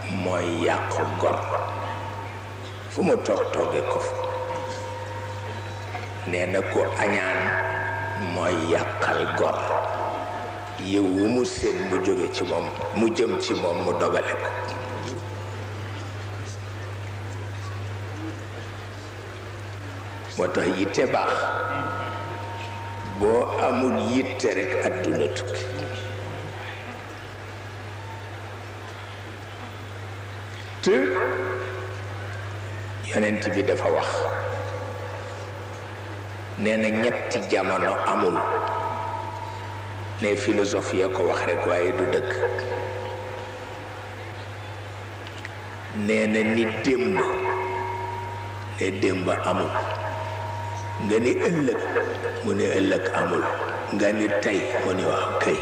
mooy yàqu gor fu mu toog tooge ko fa nee na ko añaan mooy yàqal gor yow wu mu seen mu jóge ci moom mu jëm ci moom mu dogale ko moo tax yitte baax boo amul yitte rekk àdduna tukki te yonent bi dafa wax nee na ñetti jamono amul ne philosophie ya ko wax rekk waaye du dëkk nee na ni démb ne démb amul nga ni ëllëg mu ne ëllëg amul nga ni tey mu ne wax kay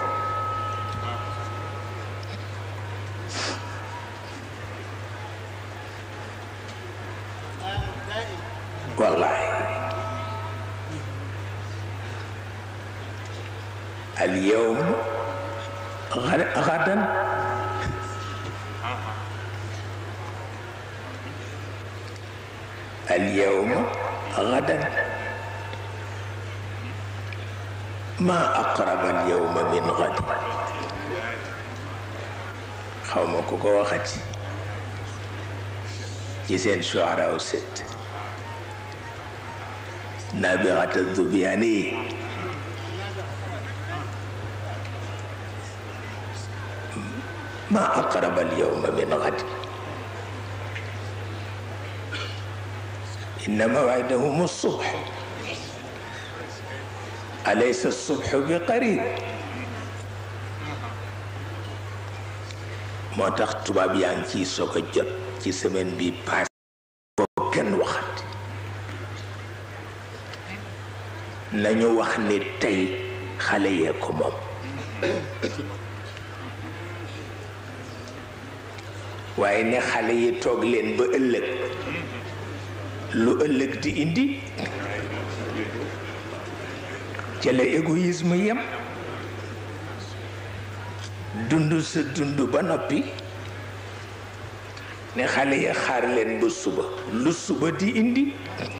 wallahi al yawm gadan al yawm gadan ma aqraba al yawma min gad xaw ma ku ko waxati ci seen shuara u set نابغة الذبياني ما أقرب اليوم من غد إن موعدهم الصبح أليس الصبح بقريب moo tax tubaab yaa ngi ciy soog a jot ci semaine bi passé foo kenn waxat nañu wax ni tey xale yee ko moom waaye ne xale yi toog leen ba ëllëg lu ëllëg di indi ca la égoïsme yem dund sa dund ba noppi ne xale yi xaar leen ba suba lu suba di indi